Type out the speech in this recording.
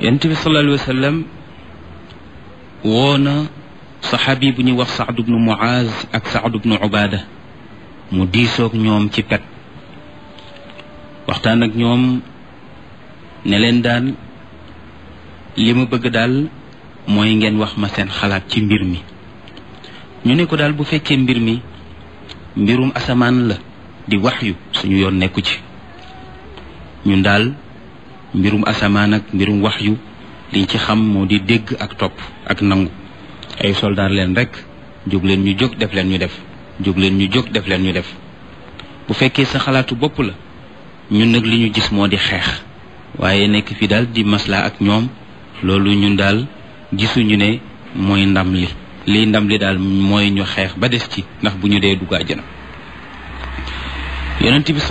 yonent bi sallallahu alayhi wa sallam woo na saxaabi bu ñuy wax Saad bnu Muaz ak Saad bnu Ubaada mu diisoog ñoom ci pet waxtaan ak ñoom ne leen daal li ma bëgg daal mooy ngeen wax ma seen xalaat ci mbir mi ñu ne ko daal bu fekkee mbir mi mbirum asamaan la di wax yu suñu yoon nekku ci ñun daal mbirum asamaan ak mbirum wax yu liñ ci xam moo di dégg ak topp ak nangu ay soldaar leen rek jóg leen ñu jóg def leen ñu def jóg leen ñu jóg def leen ñu def bu fekkee sa xalaatu bopp la ñun nag li ñu gis moo di xeex waaye nekk fi daal di maslaa ak ñoom loolu ñun daal gisuñu ne mooy ndam li liy ndam li daal mooy ñu xeex ba des ci ndax bu ñu dee dugg àjjana yonent bi